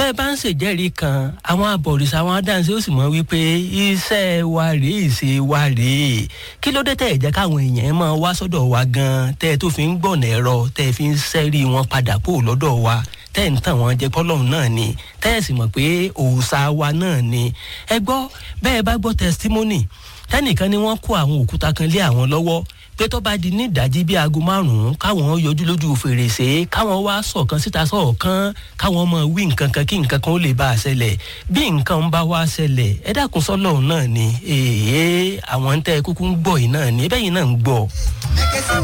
bẹ́ẹ̀ bá ń ṣèjẹ́rìí kan àwọn abọ̀rìṣà àwọn adáǹsẹ́ ó sì mọ̀ wípé iṣẹ́ wa rèé ìṣe wa rèé kí ló dé tẹ̀ jẹ́ káwọn èèyàn máa wá sọ́dọ̀ wa gan tẹ́ ẹ tó fi ń gbọ̀nà ẹ̀rọ tẹ́ ẹ fi ń sẹ́rí wọn padà kó lọ́dọ̀ wa tẹ́ ẹ̀ ń tàn wọ́n jẹ pọ́lọ́hún náà ni tẹ́ ẹ̀ sì mọ̀ pé òòṣà wa náà ni ẹ gbọ́ bẹ́ẹ̀ bá gbọ́ testimony tẹ́nìkan ni wọ́n kó àwọn òkúta kan lé àwọn lọ́wọ́ pé tó bá di ní ìdájí bíi aago márùn-ún káwọn yọjú lójú fèrèsé káwọn wá sọ̀kan síta sọ̀kan káwọn mọ̀ wí nǹkan kan kí nǹkan kan ó lè bá a ṣẹlẹ̀ bí nǹkan ń bá wá ṣẹlẹ̀ ẹ dákun sọ́lọ́run náà ni èèyàn àwọn ń tẹ́ kúkú ń gbọ́ yìí náà ni ẹ bẹ́yìn náà ń gbọ́.